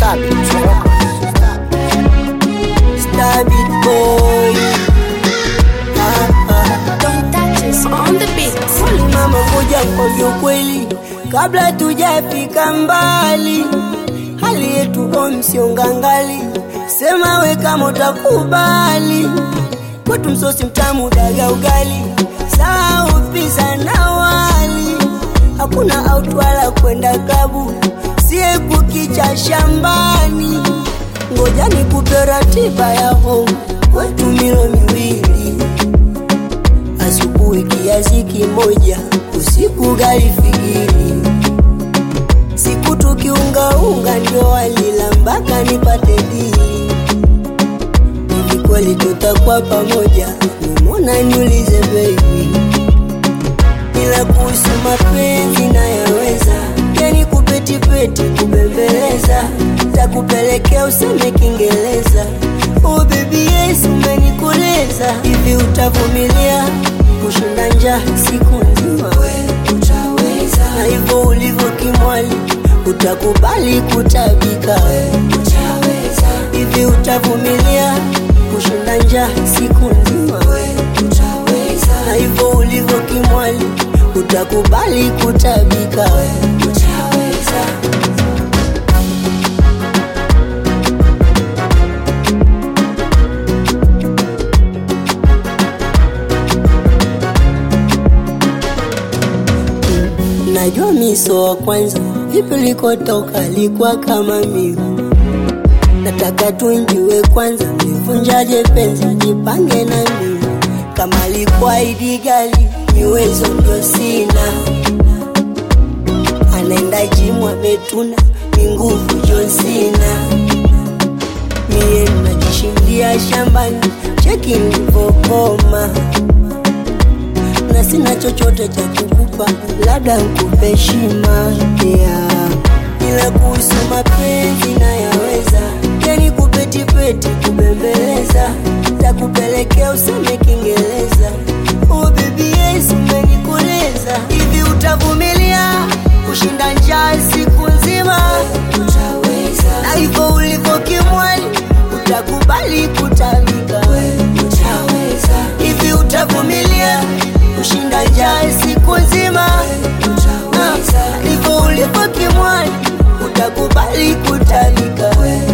Stabit Records. Stabit boy. Ah, ah. Don't touch us on the beat. Mama ngoja kwambie ukweli, kabla tujafika mbali, hali yetu kwa msiongangali, sema we kama utakubali, kwetu msosi mtamu daga ugali, saa pizza na wali, hakuna out wala kwenda klabu, sie kukicha shambani, ngoja nikupe ratiba ya home kwetu milo miwili asubuhi kiazi kimoja, usiku gari figiri. Siku tukiungaunga ndio walila mpaka nipate dili. Hivi kweli tutakuwa pamoja? Mbona niulize baby, ila kuhusu mapenzi nayaweza, yani kupetipeti kubembeleza, takupelekea useme Kiingereza. Oh baby yes, umenikoleza hivi, utavumilia kushinda njaa siku nzima? We utaweza, na hivyo ulivyo kimwali, utakubali kutabika? We utaweza, hivi utavumilia kushinda njaa siku nzima? We utaweza, na hivyo ulivyo kimwali, utakubali kutabika? We utaweza. Najua miso wa kwanza, vipi ulikotoka likuwa kama mimi. Nataka tuinjue kwanza, nivunjaje penzi, jipange na mimi. Kama likuwa idigali, miwezo ndio sina. Anaenda jimu ametuna, ni nguvu Jonsina. Mie najishindia shambani, cheki nilivyokoma na sina chochote cha kukupa, labda nikupe heshima yeah. Ila kuhusu mapenzi nayaweza, yani kupetipeti kubembeleza, takupelekea useme Kiingereza. Oh baby yes, umenikoleza hivi, utavumilia kushinda njaa siku nzima? Utaweza, na hivyo ulivyo kimwali, utakubali kutabika? Utaweza, hivi utavumilia kushinda njaa siku nzima? Utaweza, hivyo ulivyo kimwali, utakubali kutabika?